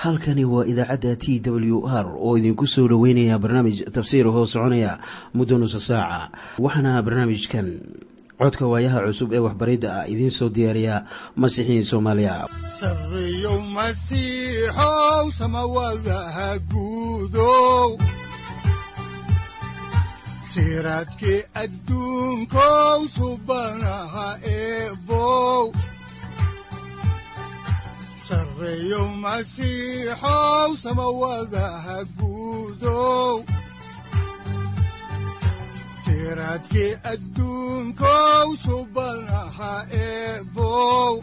halkani waa idaacadda t w r oo idinku soo dhoweynaya barnaamij tafsiir hoo soconaya muddo nusa saaca waxaana barnaamijkan codka waayaha cusub ee waxbaridda ah idiin soo diyaariya masiixiin soomaaliya sareyow masiixow samawadaha guudow siraadkii adduunkow subanaha eebow sareyow masiixow samawadaha guudow siraadkii adduunkow subanaha eebow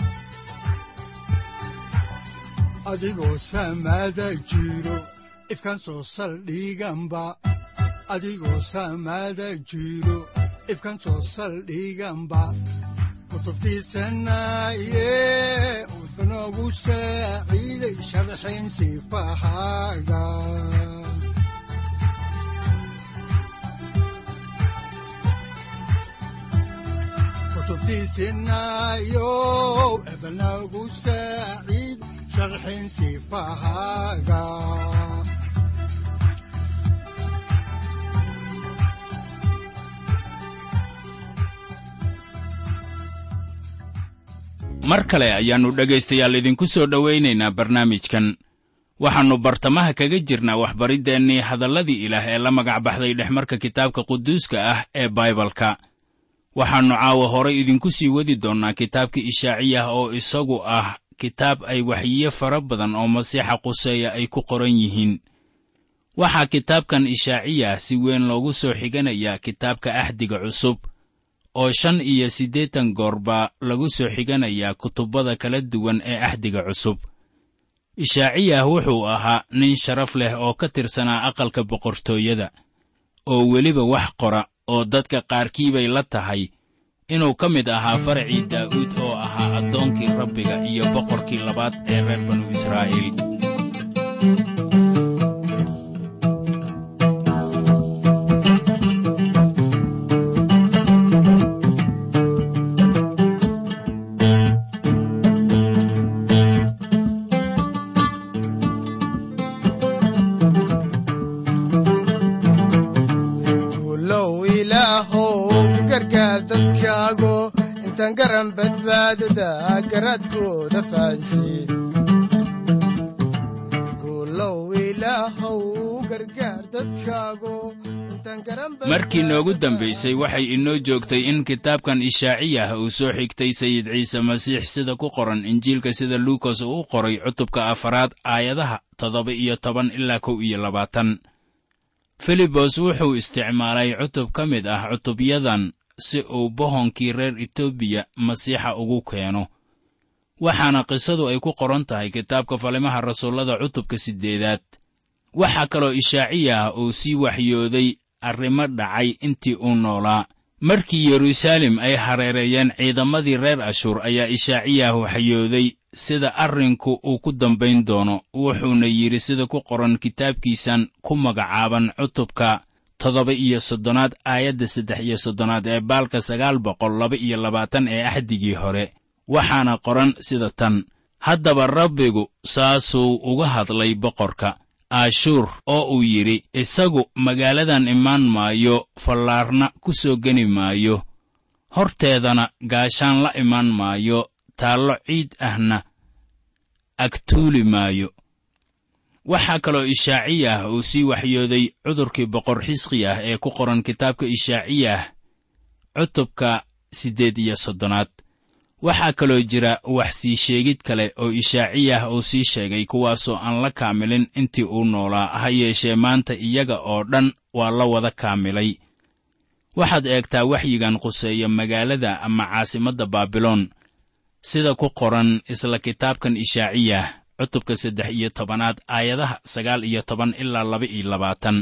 adigoo samada jiro ifkan soo saldhiganba adigoo samada jiro ifkan soo saldhiganba kutubtiisanaye udanogu saaciiday sharxin sifahaaga kutubtiisinayow ebanagu saaciid sharxin sifahaaga mar kale ayaannu dhegaystayaal idinku soo dhowaynaynaa barnaamijkan waxaannu bartamaha kaga jirnaa waxbariddeenii hadalladii ilaah ee la magac baxday dhexmarka kitaabka quduuska ah ee baibalka waxaannu caawa horay idinku sii wadi doonnaa kitaabka ishaaciyah oo isagu ah kitaab ay waxyiyo fara badan oo masiixa quseeya ay ku qoran yihiin waxaa kitaabkan ishaaciyah si weyn loogu soo xiganayaa kitaabka axdiga cusub oo shan iyo siddeetan goor baa lagu soo xiganayaa kutubbada kala duwan ee axdiga cusub ishaaciyah wuxuu ahaa nin sharaf leh oo ka tirsanaa aqalka boqortooyada oo weliba wax qora oo dadka qaarkii bay la tahay inuu ka mid ahaa faracii daa'uud oo ahaa addoonkii rabbiga iyo boqorkii labaad ee reer banu israa'iil markii noogu dambaysay waxay inoo joogtay in kitaabkan ishaaciyah uu soo xigtay sayid ciise masiix sida ku qoran injiilka sida luukas uu u qoray cutubka afaraad aayadaha toddoba iyo toban ilaa kow iyo labaatan filibos wuxuu isticmaalay cutub ka mid ah cutubyadan si uu bohonkii reer etoobiya masiixa ugu keeno waxaana qisadu ay ku qoran tahay kitaabka falimaha rasuullada cutubka siddeedaad waxaa kaloo ishaaciyah uu sii waxyooday arrimo dhacay intii uu noolaa markii yeruusaalem ay hareereeyeen ciidamadii reer ashuur ayaa ishaaciyah waxyooday sida arrinku uu ku dambayn doono wuxuuna yidhi sida ku qoran kitaabkiisan ku magacaaban cutubka toddoba iyo soddonaad aayadda saddex iyo soddonaad ee baalka sagaal boqol laba iyo labaatan ee axdigii hore waxaana qoran sida tan haddaba rabbigu saasuu uga hadlay boqorka aashuur oo uu yidhi isagu magaaladan imaan maayo fallaarna ku soo geni maayo horteedana gaashaan la imaan maayo taallo ciid ahna agtuuli maayo waxaa kaloo ishaaciyah uu sii waxyooday cudurkii boqor xisqiyah ee ku qoran kitaabka ishaaciyah cutubka siddeed iyo soddonaad waxaa kaloo jira wax sii sheegid kale oo ishaaciyah uu sii sheegay kuwaasoo aan la kaamilin intii uu noolaa ha yeeshee maanta iyaga oo dhan waa la wada kaamilay waxaad eegtaa waxyigan quseeya magaalada ama caasimadda baabiloon sida ku qoran isla kitaabkan ishaaciyah cutubka saddex iyo tobanaad aayadaha sagaal iyo toban ilaa laba iyo labaatan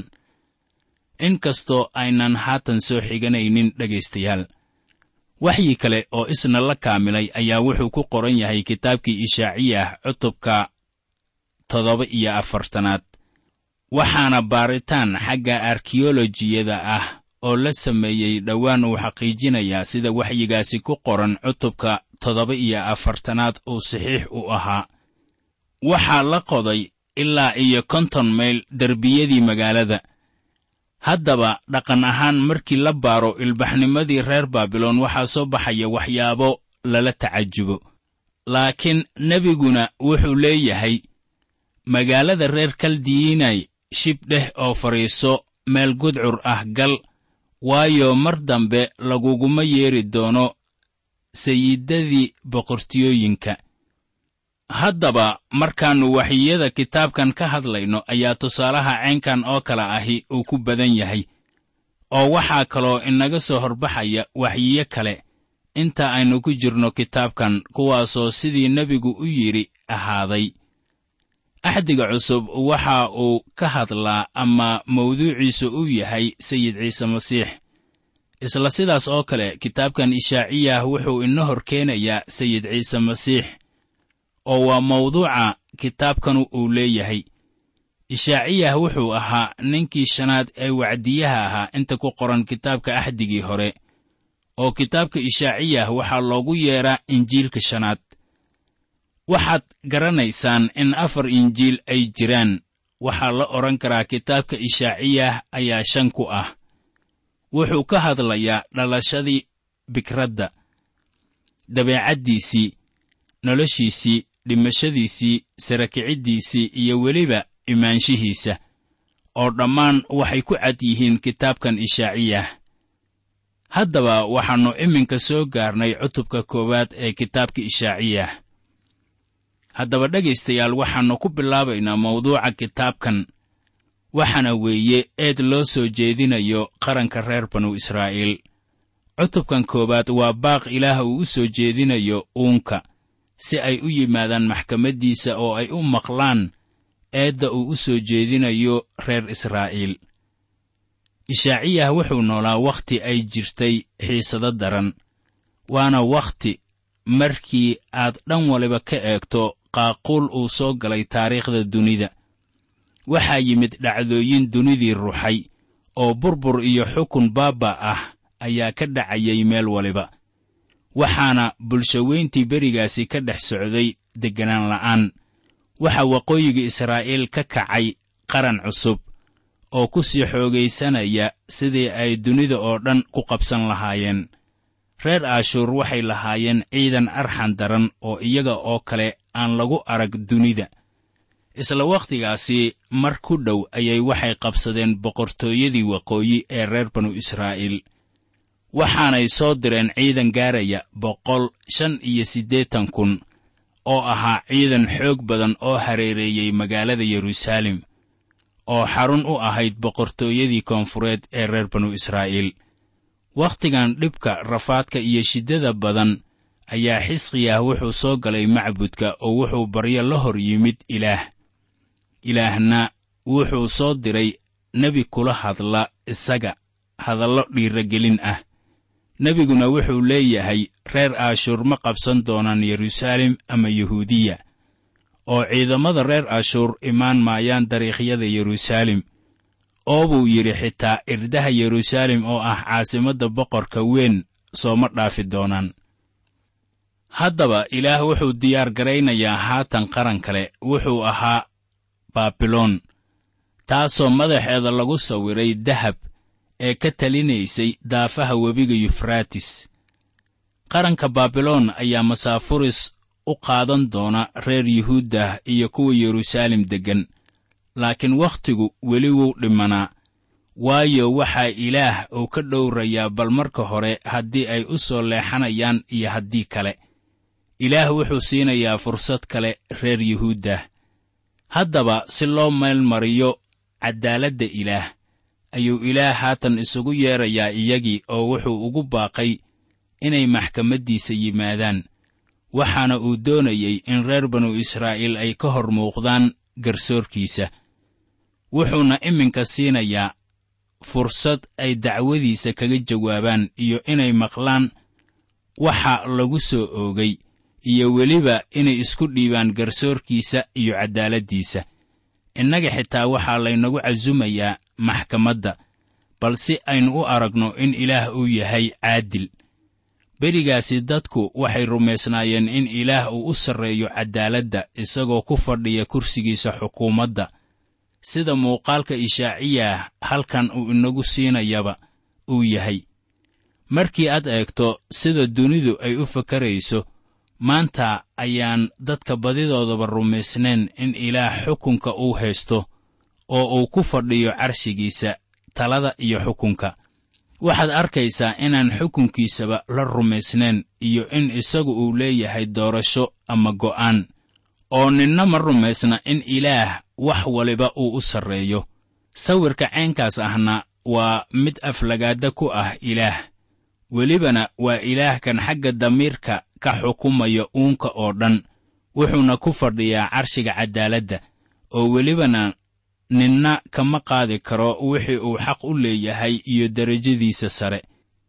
inkastoo aynan haatan soo xiganaynin dhegaystayaal waxyi kale oo isna la kaamilay ayaa wuxuu ku qoran yahay kitaabkii ishaaciyah cutubka toddoba iyo afartanaad waxaana baaritaan xagga arkiyolojiyada ah oo la sameeyey dhowaan uu xaqiijinayaa sida waxyigaasi ku qoran cutubka toddoba iyo afartanaad uu saxiix u ahaa waxaa la qoday ilaa iyo konton mayl derbiyadii magaalada haddaba dhaqan ahaan markii la baaro ilbaxnimadii reer baabiloon waxaa soo baxaya waxyaabo lala tacajubo laakiin nebiguna wuxuu leeyahay magaalada reer kaldiyiinay shib dheh oo fadhiiso meel gudcur ah gal waayo mar dambe laguguma yeeri doono sayidadii boqortiyooyinka haddaba markaannu waxyiyada kitaabkan ka hadlayno ayaa tusaalaha caynkan oo kale ahi uu ku badan yahay oo waxaa kaloo inaga soo horbaxaya waxyiyo kale inta aynu ku jirno kitaabkan kuwaasoo sidii nebigu u yidhi ahaaday axdiga cusub waxa uu ka hadlaa ama mawduuciisu u yahay sayid ciise masiix isla sidaas oo kale kitaabkan ishaaciyah wuxuu ina hor keenayaa sayid ciise masiix oo waa mawduuca kitaabkanu uu leeyahay ishaaciyah wuxuu ahaa ninkii shanaad ee wacdiyaha ahaa inta ku qoran kitaabka axdigii hore oo kitaabka ishaaciyah waxaa loogu yeedhaa injiilka shanaad waxaad garanaysaan in afar injiil ay jiraan waxaa la odhan karaa kitaabka ishaaciyah ayaa shan ku ah wuxuu ka hadlayaa dhalashadii bikradda dabeecaddiisii noloshiisii dhimashadiisii sarakiciddiisii iyo weliba imaanshihiisa oo dhammaan waxay ku cad yihiin kitaabkan ishaaciyah haddaba waxaannu iminka soo gaarnay cutubka koowaad ee kitaabka ishaaciyah haddaba dhegaystayaal waxaannu ku bilaabaynaa mawduuca kitaabkan waxaana weeye eed loo soo jeedinayo qaranka reer banu israa'iil cutubkan koowaad waa baaq ilaah uu u soo jeedinayo uunka si ay u yimaadaan maxkamaddiisa oo ay u maqlaan eedda uu u soo jeedinayo reer israa'iil ishaaciyah wuxuu noolaa wakhti ay jirtay xiisado daran waana wakhti markii aad dhan waliba ka eegto qaaquul uu soo galay taariikhda dunida waxaa yimid dhacdooyin dunidii ruxay oo burbur iyo xukun baaba ah ayaa ka dhacayay meel waliba waxaana bulshaweyntii berigaasi ka dhex socday degganaan la'aan waxaa waqooyiga israa'iil ka kacay qaran cusub oo ku sii xoogaysanaya sidii ay dunida oo dhan ku qabsan lahaayeen reer aashuur waxay lahaayeen ciidan arxan daran oo iyaga oo kale aan lagu arag dunida isla wakhtigaasi mar ku dhow ayay waxay qabsadeen boqortooyadii waqooyi ee reer banu israa'iil waxaanay soo direen ciidan gaaraya boqol shan iyo siddeetan kun oo ahaa ciidan xoog badan oo hareereeyey magaalada yeruusaalem oo xarun u ahayd boqortooyadii koonfureed ee reer banu israa'iil wakhtigan dhibka rafaadka iyo shiddada badan ayaa xisqiyah wuxuu soo galay macbudka oo wuxuu baryo la hor yimid ilaah ilaahna wuxuu soo diray nebi kula hadla isaga hadallo dhiiragelin ah nebiguna wuxuu leeyahay reer aashuur ma qabsan doonaan yeruusaalem ama yuhuudiya oo ciidamada reer ashuur imaan maayaan dariikhyada yeruusaalem oo buu yidhi xitaa irdaha yeruusaalem oo ah caasimadda boqorka weyn sooma dhaafi doonaan haddaba ilaah wuxuu diyaar garaynayaa haatan qaran kale wuxuu ahaa baabiloon taasoo madaxeeda lagu sawiray dahab ee ka talinaysay daafaha webiga yufraatis qaranka baabiloon ayaa masaafuris u qaadan doona reer yuhuuddah iyo kuwa yeruusaalem deggan laakiin wakhtigu weli wuu dhimanaa waayo waxaa ilaah uu ka dhowrayaa bal marka hore haddii ay u soo leexanayaan iyo haddii kale ilaah wuxuu siinayaa fursad kale reer yuhuuddah haddaba si loo meelmariyo caddaaladda ilaah ayuu ilaah haatan isugu yeedrayaa iyagii oo wuxuu ugu baaqay inay maxkamaddiisa yimaadaan waxaana uu doonayey in reer banu israa'iil ay ka hor muuqdaan garsoorkiisa wuxuuna iminka siinayaa fursad ay dacwadiisa kaga jawaabaan iyo inay maqlaan waxa lagu soo oogay iyo weliba inay isku dhiibaan garsoorkiisa iyo caddaaladdiisa innaga xitaa waxaa laynagu casumayaa maxkamadda bal si aynu u aragno in ilaah uu yahay caadil berigaasi dadku waxay rumaysnaayeen in ilaah uu u sarreeyo caddaaladda isagoo ku fadhiya kursigiisa xukuumadda sida muuqaalka ishaaciyah halkan uu inagu siinayaba uu yahay markii aad eegto sida dunidu ay u fakarayso maanta ayaan dadka badidoodaba rumaysnayn in ilaah xukunka uu haysto oo uu ku fadhiyo carshigiisa talada iyo xukunka waxaad arkaysaa inaan xukunkiisaba la rumaysnayn iyo in isagu uu leeyahay doorasho ama go'aan oo ninna ma rumaysna in ilaah wax waliba uu u sarreeyo sawirka ceenkaas ahna waa mid aflagaada ku ah ilaah welibana waa ilaahkan xagga damiirka ka xukumaya uunka oo dhan wuxuuna ku fadhiyaa carshiga caddaaladda oo welibana ninna kama qaadi karo wixii uu xaq u leeyahay iyo derajadiisa sare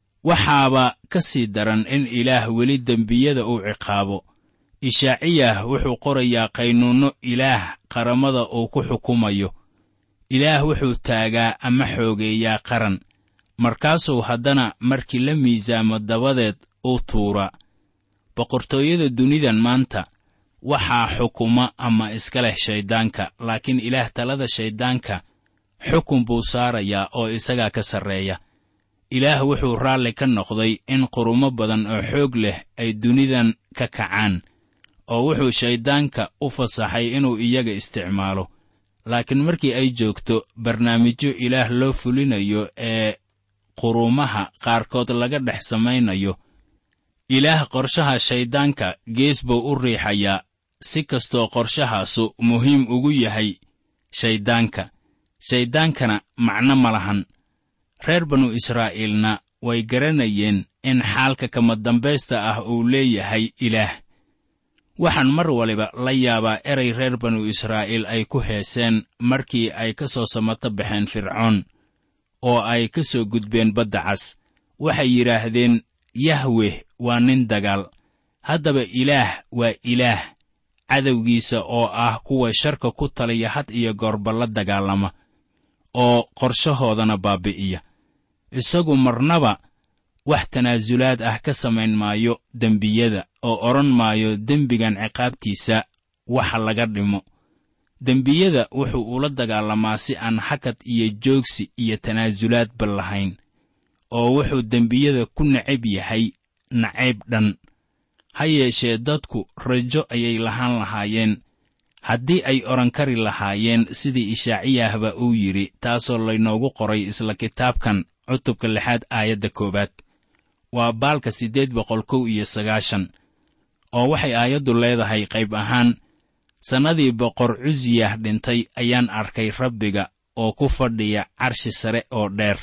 waxaaba ka sii daran in ilaah weli dembiyada uu ciqaabo ishaaciyah wuxuu qorayaa qaynuunno ilaah qaramada uu ku xukumayo ilaah wuxuu taagaa ama xoogeeyaa qaran markaasuu haddana markii la miisaamo dabadeed u tuura boqortooyada dunidan maanta waxaa xukuma ama iska leh shayddaanka laakiin ilaah talada shayddaanka xukun buu saarayaa oo isagaa ka sarreeya ilaah wuxuu raalli ka noqday in qurumo badan oo xoog leh ay dunidan ka kacaan oo wuxuu shayddaanka u fasaxay inuu iyaga isticmaalo laakiin markii ay joogto barnaamijyo ilaah loo fulinayo ee quruumaha qaarkood laga dhex samaynayo ilaah qorshaha shayddaanka gees buu u riixayaa si kastoo qorshahaasu muhiim ugu yahay shayddaanka shayddaankana macno ma lahan reer banu israa'iilna way garanayeen in xaalka kama dambaysta ah uu leeyahay ilaah waxaan mar waliba la yaabaa eray reer banu israa'iil ay ku heeseen markii ay ka soo samato baxeen fircoon oo ay ka soo gudbeen badda cas waxay yidhaahdeen yahweh waa nin dagaal haddaba ilaah waa ilaah cadowgiisa oo ah kuwa sharka ku taliya had iyo goorba la dagaalama oo qorshahoodana baabi'iya isagu marnaba wax tanaasulaad ah ka samayn maayo dembiyada oo odhan maayo dembigan ciqaabtiisa waxa laga dhimo dembiyada wuxuu ula dagaalamaa si aan hakad iyo joogsi iyo tanaasulaadba lahayn oo wuxuu dembiyada ku necab yahay nacayb dhan ha yeeshee dadku rajo ayay lahaan lahaayeen haddii ay odhan kari lahaayeen sidii ishaaciyahba uu yidhi taasoo laynoogu qoray isla kitaabkan cutubka lixaad aayadda koowaad waa baalka siddeed boqol kow iyo sagaashan oo waxay aayaddu leedahay qayb ahaan sannadii boqor cusiyah dhintay ayaan arkay rabbiga oo ku fadhiya carshi sare oo dheer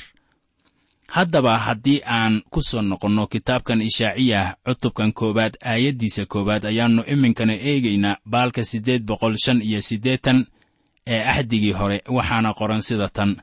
haddaba haddii aan ku soo noqonno kitaabkan ishaaciyah cutubkan koowaad aayaddiisa koowaad ayaannu iminkana eegaynaa baalka siddeed boqol shan iyo siddeetan ee axdigii hore waxaana qoran sida tan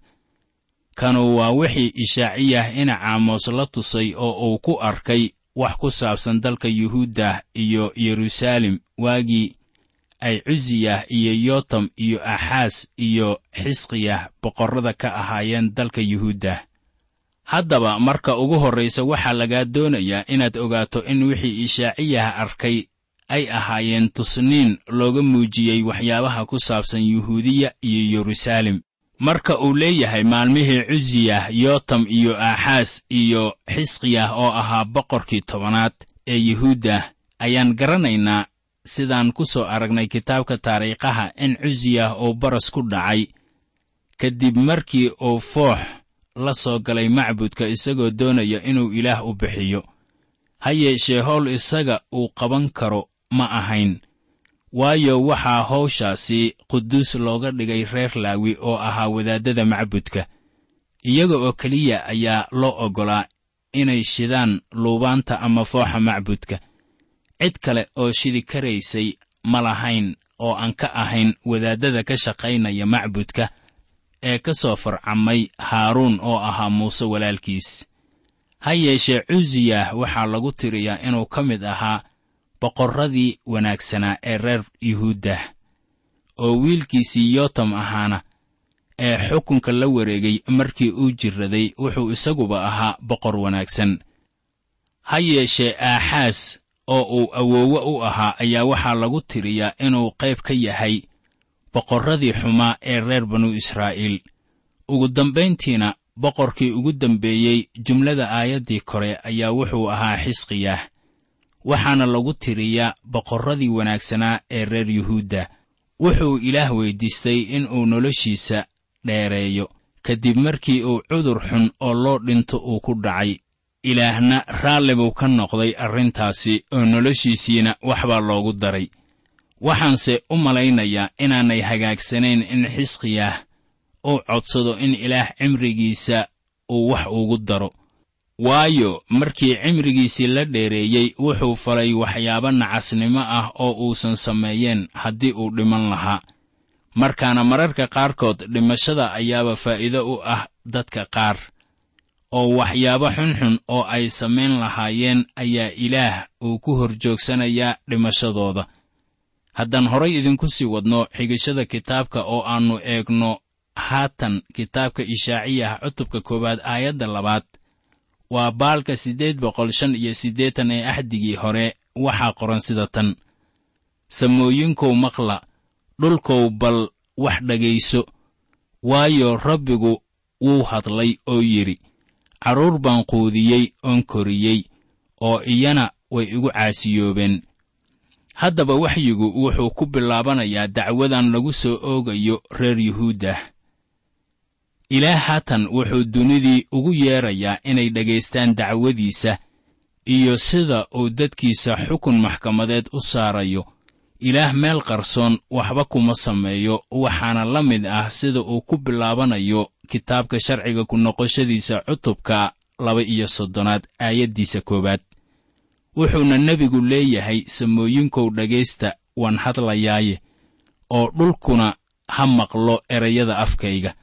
kanu waa wixii ishaaciyah ina caamos la tusay oo uu ku arkay wax ku saabsan dalka yuhuuddah iyo yeruusaalem waagii ay cusiyah iyo yotam iyo axaas iyo xisqiyah boqorrada ka ahaayeen dalka yuhuuddah haddaba marka ugu horraysa waxaa lagaa doonayaa inaad ogaato in wixii ishaaciyah arkay ay ahaayeen tusniin looga muujiyey waxyaabaha ku saabsan yuhuudiya iyo yeruusaalem marka uu leeyahay maalmihii cusiyah yotam iyo aaxaas iyo xisqiyah oo ahaa boqorkii tobanaad ee yuhuuddah ayaan garanaynaa sidaan ku soo aragnay kitaabka taariikhaha in cusiyah uu baras ku dhacay kadib markii uu foox la soo galay macbudka isagoo doonaya inuu ilaah u bixiyo ha yeeshee howl isaga uu qaban karo ma ahayn waayo waxaa hawshaasi quduus looga dhigay reer laawi oo ahaa wadaaddada macbudka iyaga oo keliya ayaa loo oggolaa inay shidaan luubaanta ama fooxa macbudka cid kale oo shidi karaysay ma lahayn oo aan ka ahayn wadaaddada ka shaqaynaya macbudka ee ka soo farcamay haaruun oo ahaa muuse walaalkiis ha yeeshee cusiyah waxaa lagu tiriyaa inuu ka mid ahaa boqorradii wanaagsanaa ee reer yuhuuddah oo wiilkiisii yotam ahaana ee xukunka la wareegay markii uu jirraday wuxuu isaguba ahaa boqor wanaagsan ha yeeshee aaxaas oo uu awoowe u ahaa ayaa waxaa lagu tiriyaa inuu qayb ka yahay boqorradii xumaa ee reer banu israa'iil ugu dambayntiina boqorkii ugu dambeeyey jumlada aayaddii kore ayaa wuxuu ahaa xisqiyah waxaana lagu tiriyaa boqorradii wanaagsanaa ee reer yuhuudda wuxuu ilaah weyddiistay inuu noloshiisa dheereeyo kadib markii uu cudur xun oo loo dhinto uu ku dhacay ilaahna raalli buu ka noqday arrintaasi oo noloshiisiina waxbaa loogu daray waxaanse u malaynayaa inaanay hagaagsanayn in xisqiyah uu codsado in ilaah cimrigiisa uu wax ugu daro waayo markii cimrigiisii la dheereeyey wuxuu falay waxyaabo nacasnimo ah oo uusan sameeyeen haddii uu dhiman lahaa markaana mararka qaarkood dhimashada ayaaba faa'iido u ah dadka qaar oo waxyaabo xunxun oo ay samayn lahaayeen ayaa ilaah uu ku hor joogsanayaa dhimashadooda haddaan horay idinku sii wadno xigashada kitaabka oo aannu eegno haatan kitaabka ishaaciyah cutubka koowaad aayadda labaad waa baalka siddeed boqol shan iyo siddeetan ee axdigii hore waxaa qoran sida tan samooyinkow maqla dhulkow bal wax dhegayso waayo rabbigu wuu hadlay oo yidhi carruur baan quudiyey oon koriyey oo iyana way igu caasiyoobeen haddaba waxyigu wuxuu ku bilaabanayaa dacwadan lagu soo oogayo reer yuhuuddah ilaah haatan wuxuu dunidii ugu yeedrayaa inay dhegaystaan dacwadiisa iyo sida uu dadkiisa xukun maxkamadeed u saarayo ilaah meel qarsoon waxba kuma sameeyo waxaana la mid ah sida uu ku bilaabanayo kitaabka sharciga ku noqoshadiisa cutubka laba iyo soddonaad aayaddiisa koowaad wuxuuna nebigu leeyahay samooyinkow dhegaysta waan hadlayaaye oo dhulkuna ha maqlo erayada afkayga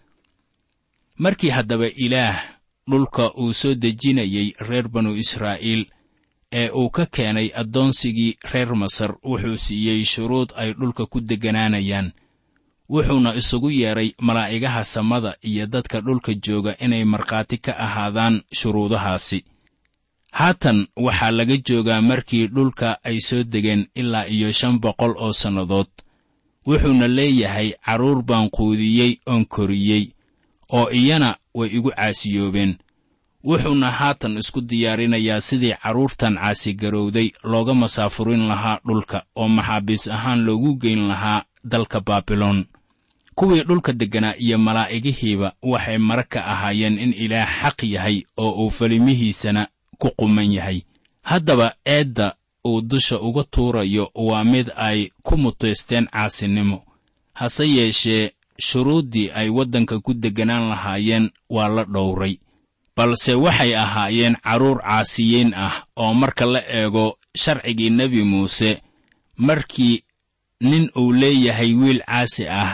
markii haddaba ilaah dhulka uu soo dejinayey reer banu israa'iil ee uu ka keenay addoonsigii reer masar wuxuu siiyey shuruud ay dhulka ku degganaanayaan wuxuuna isugu yeedhay malaa'igaha samada iyo dadka dhulka jooga inay markhaati ka ahaadaan shuruudahaasi haatan waxaa laga joogaa markii dhulka ay soo degeen ilaa iyo shan boqol oo sannadood wuxuuna leeyahay carruur baan quudiyey oon koriyey oo iyana way igu caasiyoobeen wuxuuna haatan isku diyaarinayaa sidii carruurtan caasigarowday looga masaafurin lahaa dhulka oo maxaabiis ahaan loogu geyn lahaa dalka baabiloon kuwii dhulka degganaa iyo malaa'igihiiba waxay mara ka ahaayeen in ilaah xaq yahay oo uu falimihiisana ku quman yahay haddaba eedda uu dusha uga tuurayo waa mid ay ku mutaysteen caasinimo hase yeeshee shuruuddii ay waddanka ku degganaan lahaayeen waa la dhowray balse waxay ahaayeen carruur caasiyiin ah oo marka la eego sharcigii nebi muuse markii nin uu leeyahay wiil caasi ah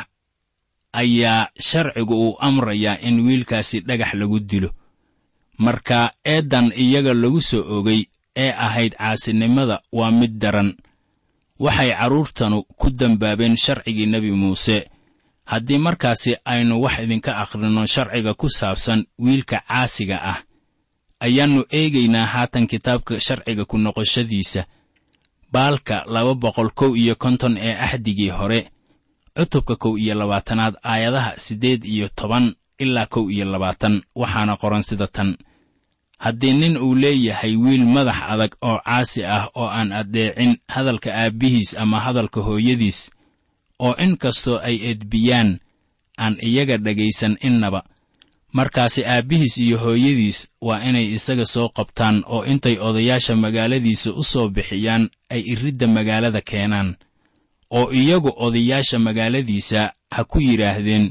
ayaa sharcigu uu amrayaa in wiilkaasi dhagax lagu dilo marka eeddan iyaga lagu soo ogay ee ahayd caasinimada waa mid daran waxay carruurtanu ku dembaabeen sharcigii nebi muuse haddii markaasi aynu wax idinka akhrinno sharciga ku saabsan wiilka caasiga ah ayaannu eegaynaa haatan kitaabka sharciga ku noqoshadiisa baalka laba boqol kow iyo konton ee axdigii hore cutubka kow iyo labaatanaad aayadaha siddeed iyo toban ilaa kow iyo labaatan waxaana qoran sida tan haddii nin uu leeyahay wiil madax adag oo caasi ah oo aan addeecin hadalka aabbihiis ama hadalka hooyadiis oo in kastoo ay edbiyaan aan iyaga dhegaysan innaba markaasi aabbihiis iyo hooyadiis waa inay isaga soo qabtaan oo intay odayaasha magaaladiisa u soo bixiyaan ay iridda magaalada keenaan oo iyagu odayaasha magaaladiisa ha ku yidhaahdeen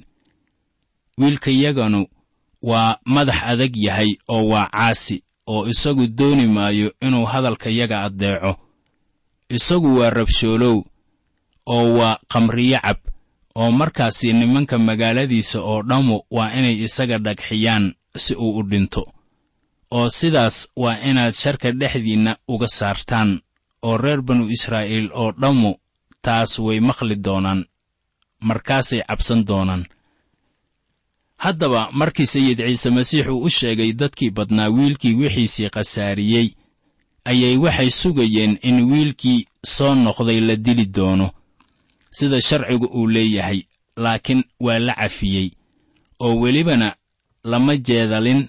wiilkayaganu waa madax adag yahay oo waa caasi oo isagu dooni maayo inuu hadalkayaga addeeco isagu waa rabshoolow oo waa qamriyo cab oo markaasi nimanka magaaladiisa oo dhammu waa inay isaga dhagxiyaan si uu u dhinto oo sidaas waa inaad sharka dhexdiinna uga saartaan oo reer banu israa'iil oo dhammu taas way maqli doonaan markaasay cabsan doonaan haddaba markii sayid ciise masiix uu u sheegay dadkii badnaa wiilkii wixiisii khasaariyey ayay waxay sugayeen in wiilkii soo noqday la dili doono sida sharcigu uu leeyahay laakiin waa la cafiyey oo welibana lama jeedalin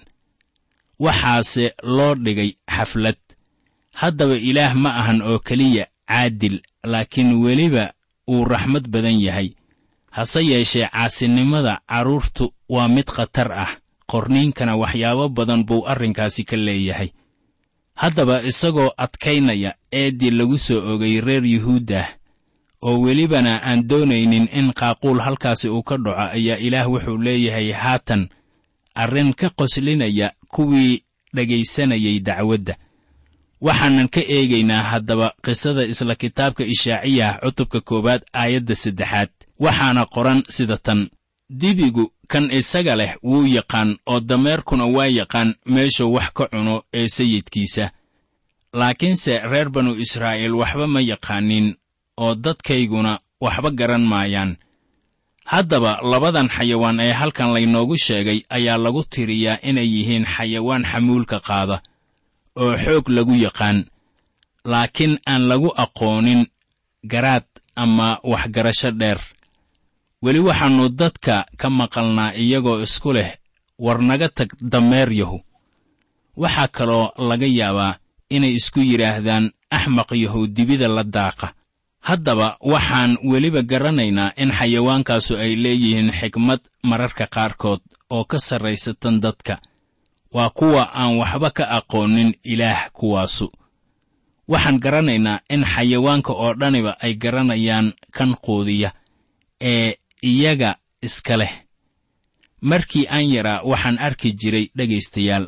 waxaase loo dhigay xaflad haddaba ilaah ma ahan oo keliya caadil laakiin weliba uu raxmad badan yahay hase yeeshee caasinimada carruurtu waa mid khatar ah qorniinkana waxyaabo badan buu arrinkaasi ka leeyahay haddaba isagoo adkaynaya eeddii lagu soo ogay reer yuhuuddah oo welibana aan doonaynin in qaaquul halkaasi uu ka dhaco ayaa ilaah wuxuu leeyahay haatan arrin ka qoslinaya kuwii dhegaysanayay dacwadda waxaanan ka eegaynaa haddaba qisada isla kitaabka ishaaciyah cutubka koowaad aayadda saddexaad waxaana qoran sida tan dibigu kan isaga leh wuu yaqaan oo dameerkuna waa yaqaan meeshuu wax ka cuno ee sayidkiisa laakiinse reer banu israa'iil waxba ma yaqaanin oo dadkayguna waxba garan maayaan haddaba labadan xayawaan ee halkan laynoogu sheegay ayaa lagu tiriyaa inay yihiin xayawaan xamuulka qaada oo xoog lagu yaqaan laakiin aan lagu aqoonin garaad ama waxgarasho dheer weli waxaannu dadka ka maqalnaa iyagoo isku leh war naga tag dameer yahu waxaa kaloo laga yaabaa inay isku yidhaahdaan axmaq yahow dibida la daaqa haddaba waxaan weliba garanaynaa in xayawaankaasu ay leeyihiin xikmad mararka qaarkood oo ka sarraysa tan dadka waa kuwa aan waxba ka aqoonin ilaah kuwaasu waxaan garanaynaa in xayawaanka oo dhaniba ay garanayaan kan quudiya ee iyaga iska leh markii aan yaraa waxaan arki jiray dhegaystayaal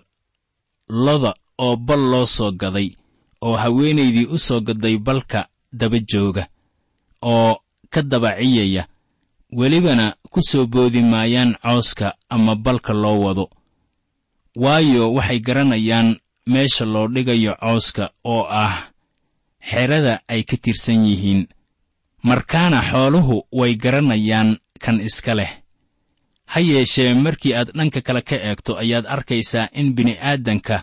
loda oo bal loo soo gaday oo haweenaydii u soo gaday balka daba jooga oo ka dabaciyaya welibana ku soo boodi maayaan cooska ama balka loo wado waayo waxay garanayaan meesha loo dhigayo cooska oo ah xerada ay ka tirsan yihiin markaana xooluhu way garanayaan kan iska leh ha yeeshee markii aad dhanka kale ka eegto ayaad arkaysaa in bini'aadanka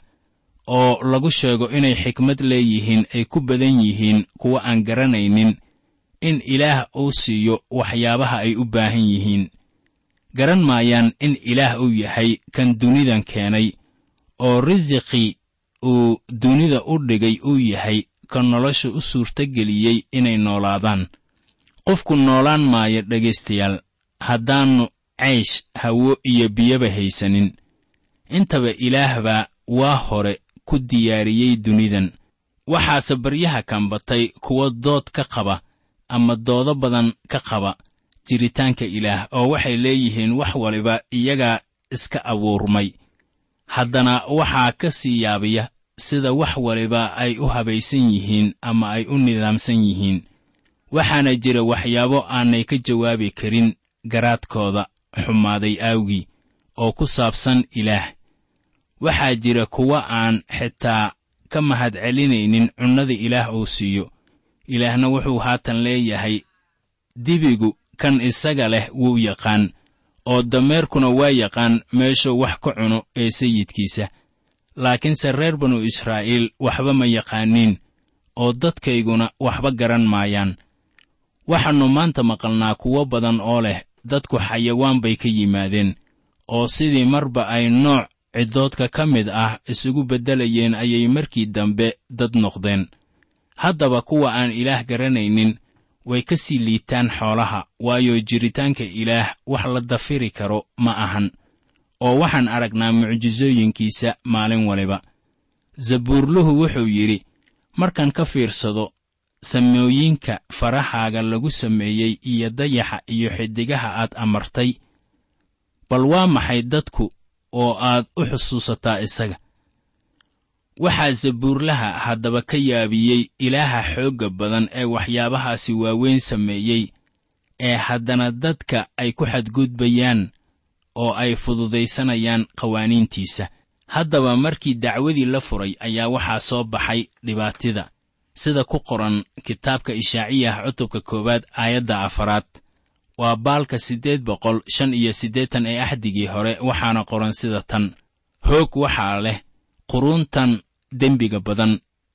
oo lagu sheego inay xikmad leeyihiin ay ku badan yihiin kuwa aan garanaynin in ilaah uu siiyo waxyaabaha ay u baahan yihiin garan maayaan in ilaah uu yahay kan dunidan keenay oo risiqii uu dunida u dhigay uu yahay ka nolosha u suurtageliyey inay noolaadaan qofku noolaan maayo dhegaystayaal haddaannu caysh hawo iyo biyaba haysanin intaba ilaah baa waa hore ku diyaariyey dunidan waxaase baryaha kambatay kuwa dood ka qaba ama doodo badan ka qaba jiritaanka ilaah oo waxay leeyihiin wax waliba iyagaa iska abuurmay haddana waxaa ka sii yaabiya sida wax waliba ay u habaysan yihiin ama ay u nidaamsan yihiin waxaana jira waxyaabo aanay ka jawaabi karin garaadkooda xumaaday aawgii oo ku saabsan ilaah waxaa jira kuwa aan xitaa ka mahadcelinaynin cunnada ilaah uu siiyo ilaahna wuxuu haatan leeyahay dibigu kan isaga leh wuu yaqaan oo dameerkuna waa yaqaan meeshuu wax ka cuno ee sayidkiisa laakiinse reer banu israa'iil waxba ma yaqaaniin oo dadkayguna waxba garan maayaan waxaannu maanta maqalnaa kuwo badan oo leh dadku xayawaan bay ka yimaadeen oo sidii marba ay nooc ciddoodka ka mid ah isugu beddelayeen ayay markii dambe dad noqdeen haddaba kuwa aan ilaah garanaynin way ka sii liitaan xoolaha waayo jiritaanka ilaah wax la dafiri karo ma ahan oo waxaan aragnaa mucjisooyinkiisa maalin waliba zabuurluhu wuxuu yidhi markaan ka fiirsado samooyinka farahaaga lagu sameeyey iyo dayaxa iyo xiddigaha aad amartay bal waa maxay dadku oo aad u xusuusataa isaga waxaa zabuurlaha haddaba ka yaabiyey ilaaha xoogga badan ee waxyaabahaasi waaweyn sameeyey ee haddana dadka ay ku xadgudbayaan oo ay fududaysanayaan qawaaniintiisa haddaba markii dacwadii la furay ayaa waxaa soo baxay dhibaatida sida ku qoran kitaabka ishaaciyah cutubka koowaad aayadda afaraad waa baalka siddeed boqol shan iyo siddeetan ee axdigii hore waxaana qoran sida tan hoog waxaa leh quruuntan dembiga badan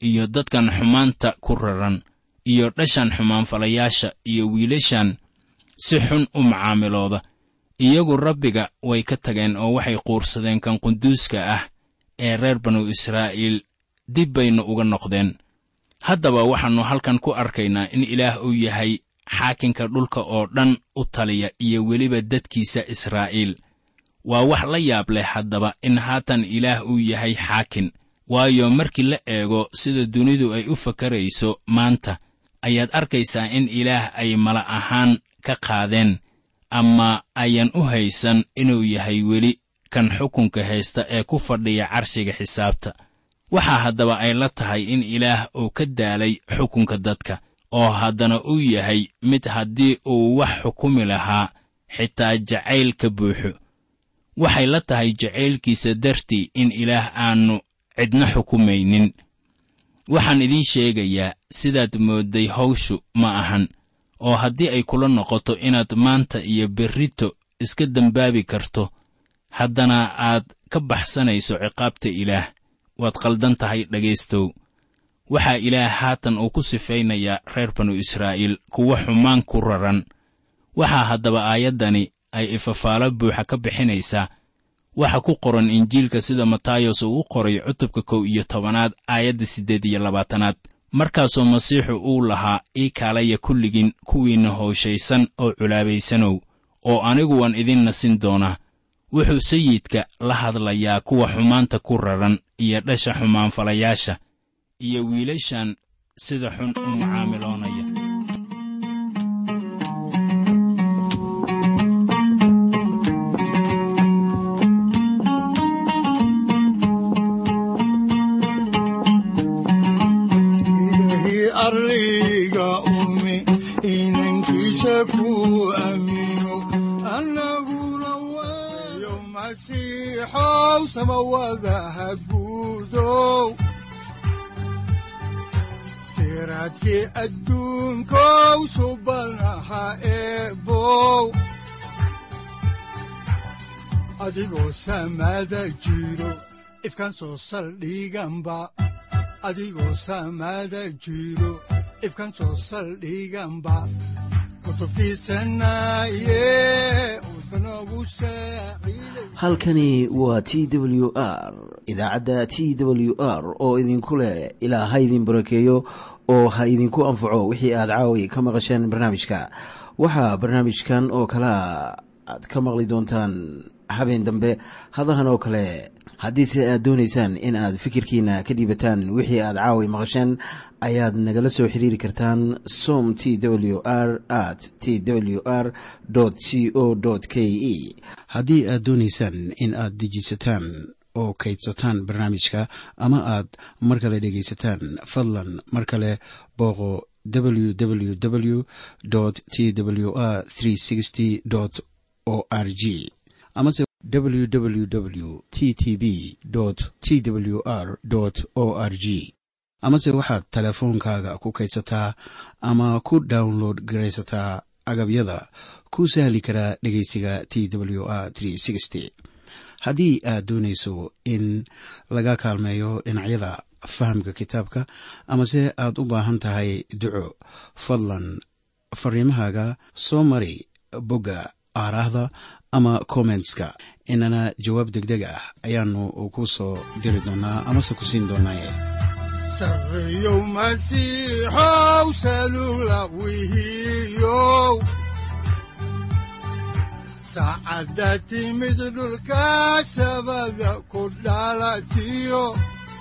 iyo dadkan xumaanta ku raran iyo dhashan xumaanfalayaasha iyo wiilashan si xun u macaamilooda iyagu rabbiga way ka tageen oo waxay quursadeen kan quduuska ah ee reer banu israa'iil dib baynu uga noqdeen haddaba waxaannu halkan ku arkaynaa in ilaah uu yahay xaakinka dhulka oo dhan u taliya iyo weliba dadkiisa israa'iil waa wax la yaab leh haddaba in haatan ilaah uu yahay xaakin waayo markii la eego sida dunidu ay u fakarayso maanta ayaad arkaysaa in ilaah ay mala ahaan ka qaadeen ama ayan u haysan inuu yahay weli kan xukunka haysta ee ku fadhiya carshiga xisaabta waxaa haddaba ay la tahay in ilaah uu ka daalay xukunka dadka oo haddana uu yahay mid haddii uu wax xukumi lahaa xitaa jacayl ka buuxo waxay la tahay jacaylkiisa dartii in ilaah aannu cidna xukumaynin waxaan idiin sheegayaa sidaad moodday hawshu ma ahan oo haddii ay kula noqoto inaad maanta iyo berrito iska dembaabi karto haddana aad ka baxsanayso ciqaabta ilaah waad qaldan tahay dhegaystow waxaa ilaah haatan uu ku sifaynayaa reer banu israa'iil kuwa xumaan ku raran waxaa haddaba aayaddani ay ifafaalo buuxa ka bixinaysaa waxa ku qoran injiilka sida matayos uu u qoray cutubka kow iyo tobanaad aayadda siddeed iyo labaatanaad markaasoo masiixu uu lahaa ii kaalaya kulligiin kuwiinna hooshaysan oo culaabaysanow oo anigu waan idin nasin doonaa wuxuu sayidka la hadlayaa kuwa xumaanta ku raran iyo dhasha xumaanfalayaasha iyo wiilashan sida xun u mucaamiloonaya ilaahi arliga umi inankiisa ku aamino annaguna waayo masiixow samawadaha guudow siraadkii adduunkow subanaha eebow adigoo samada jiro ifkan soo saldhiganba adigoo samada jiro ifkan soo saldhiganba kutubtiisanaye udbanogu saaciiday halkani waa t w r idaacadda t w r oo idinku leh ilaa ha idin barakeeyo oo ha idinku anfaco wixii aad caawi ka maqasheen barnaamijka waxaa barnaamijkan oo kalea aad ka maqli doontaan habeen dambe hadahan oo kale haddiise aad doonaysaan in aad fikirkiina ka dhiibataan wixii aad caawi maqasheen ayaad nagala soo xiriiri kartaan som t w r at t w r c o k e haddii aad doonaysaan in aad dejisataan oo kaydsataan barnaamijka ama aad mar kale dhegaysataan fadlan mar kale booqo www t w r o r g amase www t t b t w r o r g amase waxaad teleefoonkaaga ku kaydsataa ama ku download garaysataa agabyada ku sahli karaa dhegeysiga t w r haddii aad doonayso in laga kaalmeeyo dhinacyada fahamka kitaabka amase aad u baahan tahay duco fadlan fariimahaaga soo mari bogga aaraahda ama kommentska inana jawaab degdeg ah ayaanu ku soo diri doonaa amase ku siin doonaaye sarreyow masiixow salula wihiyow saacadda timid dhulka sabada ku dhalatiyo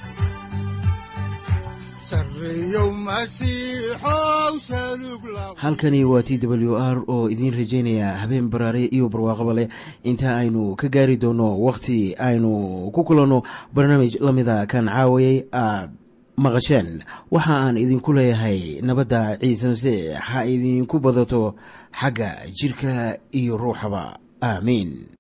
sarreyow masiixow salug la halkani waa t w r oo idiin rajaynaya habeen baraare iyo barwaaqaba leh inta aynu ka gaari doono wakhti aynu ku kulanno barnaamij la mida kan caawayay aad maqasheen waxa aan idinku leeyahay nabadda ciise masiix ha idinku badato xagga jidhka iyo ruuxaba aamiin